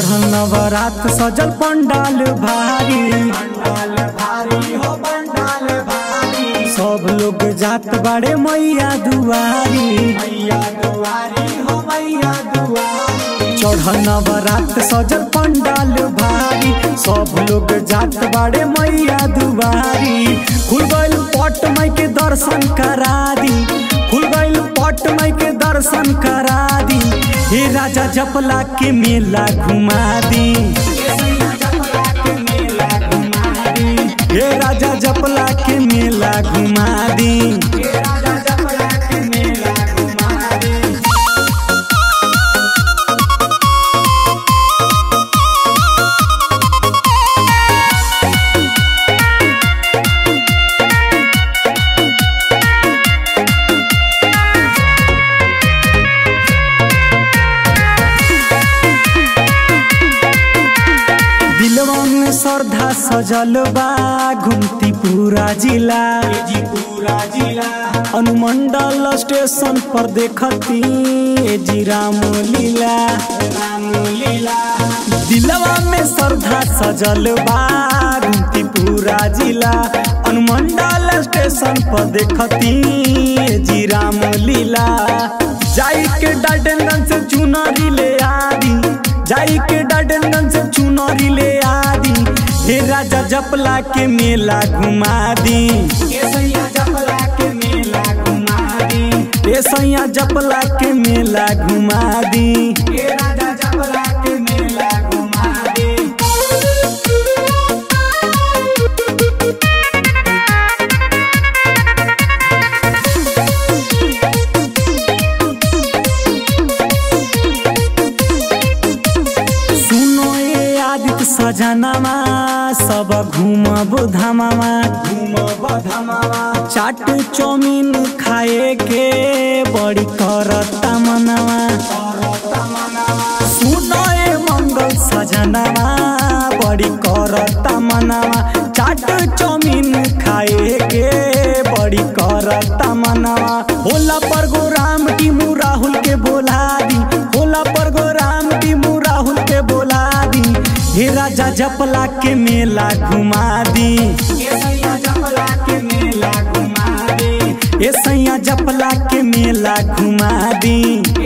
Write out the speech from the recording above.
चढ़ल नवरात सजल पंडाल भारी पंडाल भारी हो पंडाल भारी सब लोग जात बाड़े मैया दुआरी मैया दुआरी हो मैया दुआरी चढ़ल नवरात सजल पंडाल भारी सब लोग जात बाड़े मैया दुआरी खुल गइल पट माई के दर्शन करा दी खुल गइल पट माई के दर्शन करा दी हे राजा जपला के मेला घुमा दी केसैया जपला के मेला घुमा दी हे राजा जपला के मेला घुमा दी के राजा जपला के मेला घुमा दी दिलवा में श्रद्धा सजल बा घूमती पूरा जिला जी पूरा जिला अनुमंडल स्टेशन पर देखती ए जी राम लीला राम लीला दिलवा में श्रद्धा सजल बा घूमती पूरा जिला अनुमंडल स्टेशन पर देखती ए जी राम लीला जाई के डाल्टनगंज से चुनरी ले आदी जाई के डाल्टनगंज से चुनरी ले आदी हे राजा जपला के मेला घुमा दी केसैया जपला के मेला घुमा दी ए सैया जपला के मेला घुमा दी के राजा जपला के मेला घुमा दी सुनो ए आदित्य सजनामा सब घूमब धामामा घूम बधमावा चाट चौमीन खाए के बड़ी करता मनावा सुनो ए मंगल सजनामा बड़ी करता मनावा चाट चौमीन खाए के बड़ी करता मनावा होला प्रोग्राम टीमू राहुल के बोला दी होला प्रोग्राम टीमू राहुल के बोला दी हे राजा जपला के मेला घुमा दी केसैया जपला के मेला घुमा दी ए सैया जपला के मेला घुमा दी